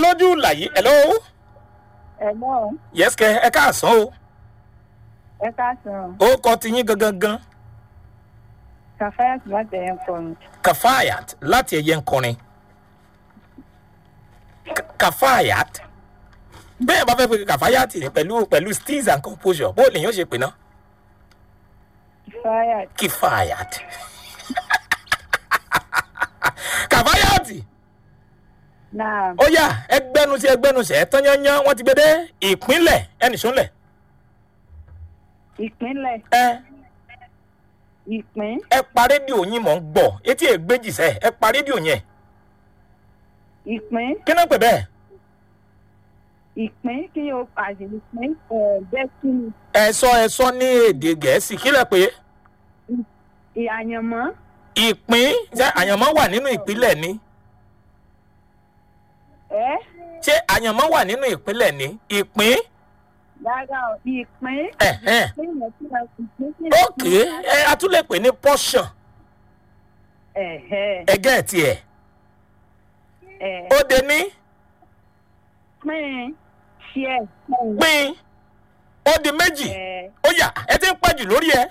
lójú làyí hello Ẹ̀gbọ́n yes kẹ ẹ káàsán o ẹ káàsán ó kọ tiyín gangan gan Kàfáyàtì láti ẹ̀yẹ kọrin. kafayat láti ẹyẹ nkọrin Ka- kafayat bẹ́ẹ̀ bá fẹ́ pe kafayat ni pẹ̀lú pẹ̀lú steez and composure bó lèyàn ṣe pè ná Kàfáyàtì. kifayat kafayat Náà ó yá ẹgbẹ́nusí ẹgbẹ́nusí ẹ tán yányán wọ́n ti gbé dé ìpínlẹ̀ ẹnìṣúnlẹ̀ ìpínlẹ̀ ẹ ìpín ẹ pa rédíò yín mọ̀ ń gbọ́ etí ègbéjì sẹ́ ẹ pa rédíò yẹn ìpín kí náà pè bẹ́ẹ̀ ìpín kí o pàṣẹ ìpín ẹ̀ destiny ẹ sọ ẹ sọ ní èdè gẹ̀ẹ́sì kí lẹ pé ìyàyànmọ́ ìpín ṣé àyànmọ́ wà nínú ìpínlẹ̀ ni ẹ̀ ṣé àyànmọ́ wà nínú ìpínlẹ̀ ni ìpín rárá o ìpín ẹ̀hẹ́n ìpín yẹn tí a ìpín tí ókè ẹ a tún lè pè ní portion ẹ̀hẹ́ ẹgẹ́ ẹ̀ tiẹ̀ ẹ̀ ó de ní pín ṣíẹ̀ pín pín ó di méjì ẹ̀ ó yá ẹ ti ń pẹ́ jù lórí ẹ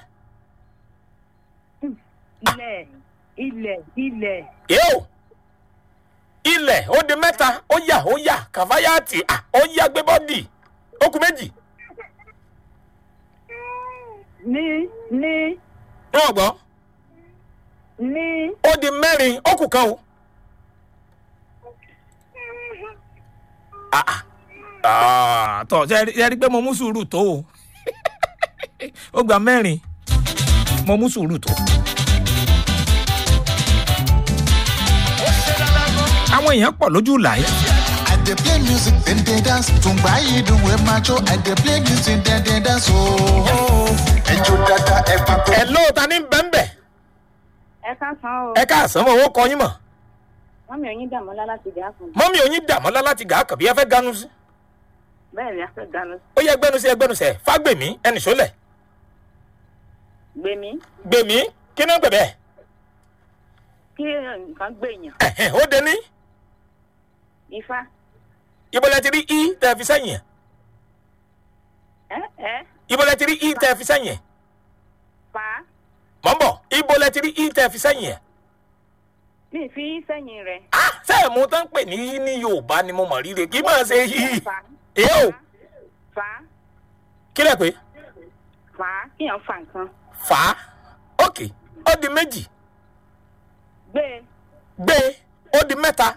ilẹ̀ ilẹ̀ ilẹ̀ yóò ilẹ̀ ó di mẹ́ta ó yá ó yá kàfáyàtì à ó yá gbé bọ́dì ó kù méjì ní ní wọ́n gbọ́ ní ó di mẹ́rin ó kù kan o. Ah, ah. Ah, tọ́ ṣe rí- ṣe rí pé mo mú sùúrù tó o ó gba mẹ́rin mo mú sùúrù tó. àwọn èèyàn pọ̀ lójú làyè. I dey play music, then they dance. Tungba yi dun we macho. I dey play music, then they dance. Oh, ẹjọ dada ẹ pa tó. ẹ ló ta ní bẹ́ńbẹ́ ẹ káàsán o ẹ káàsán mọ̀ owó kọ yín mọ̀ wọ́n mi ò yín dààmú lálá ti dà fún mi mọ́mí oyin dàmọ́lá láti gà á kàn bí ẹ fẹ́ ganu sí. bẹ́ẹ̀ ni a fẹ́ dáná ó yẹ gbẹnusẹ gbẹnusẹ fágbèmí ẹnì sólẹ̀ gbé mi gbèmí kí ni ó gbẹ bẹ́ẹ̀ kí nǹkan gbé èèyàn ẹ̀hẹ́n, ó de ní ifá ìbọlẹ̀ ti rí i tẹ́ fi sẹ́yìn ẹ̀ ẹ ẹ ìbọlẹ̀ ti rí i tẹ́ fi sẹ́yìn ẹ̀ fà á mọ̀ ń bọ̀ ìbọlẹ̀ ti rí i tẹ́ fi sẹ́yìn ẹ̀ mi fi sẹ́yìn rẹ̀ ah sẹ́ẹ̀ mo tán pè ní ní yorùbá ni mo mọ̀ rírẹ kí máa ṣe yí fà á èyí ò fà á kí lẹ̀ pé fà á kíyàn fà nǹkan fà á ok ó di méjì gbé gbé ó di mẹ́ta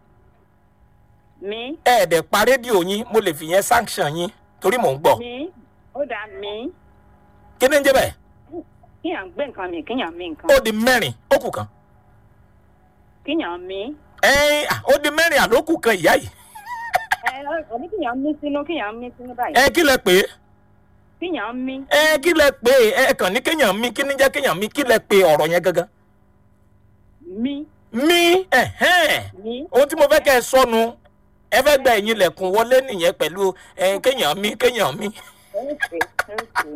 mi ẹ̀ẹ́dẹ̀ pa rédíò yín mo lè fi yẹn sanction yín torí mò ń gbọ́ mi ó dà mí kí ni ń jẹ́ bẹ́ẹ̀ kíyàn gbé nǹkan mi kíyàn mi nǹkan ó di mẹ́rin ó kù kan kíyàn mi ẹ̀ẹ́n à, ó di mẹ́rin àlókù kan ìyá yìí ẹ ọ̀ní kíyàn mí sínú kíyàn mí sínú báyìí ẹ kí lẹ pé kíyàn mí ẹ kí lẹ pé ẹ kàn ní kéèyàn mi kí ní jẹ́ kéèyàn mi kí lẹ pé ọ̀rọ̀ yẹn gangan mí mi ẹ̀hẹ́n mí ohun tí mo fẹ́ kẹ́ ẹ sọnù ẹ fẹ́ gba ẹ̀yìn ilẹ̀kùn wọlé nìyẹn pẹ̀lú ẹ kéèyàn mi kéèyàn mi. ẹ̀ẹ́sì ẹ̀ẹ́sì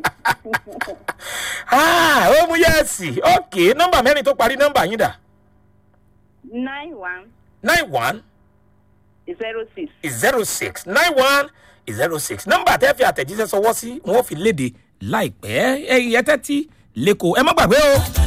Ah, ó mú yẹ́ẹ̀sì ókè nọ́mbà mẹ́rin tó parí nọ́mbà yín dà nine one nine one zero six. zero six nine one zero six nọ́mbà tẹ́ fi àtẹ̀jíṣẹ́ sọwọ́ sí wọn ò fi léde láìpẹ́ ẹ yẹ tẹ́tí lẹ́kọ̀ọ́ ẹ má gbàgbé o.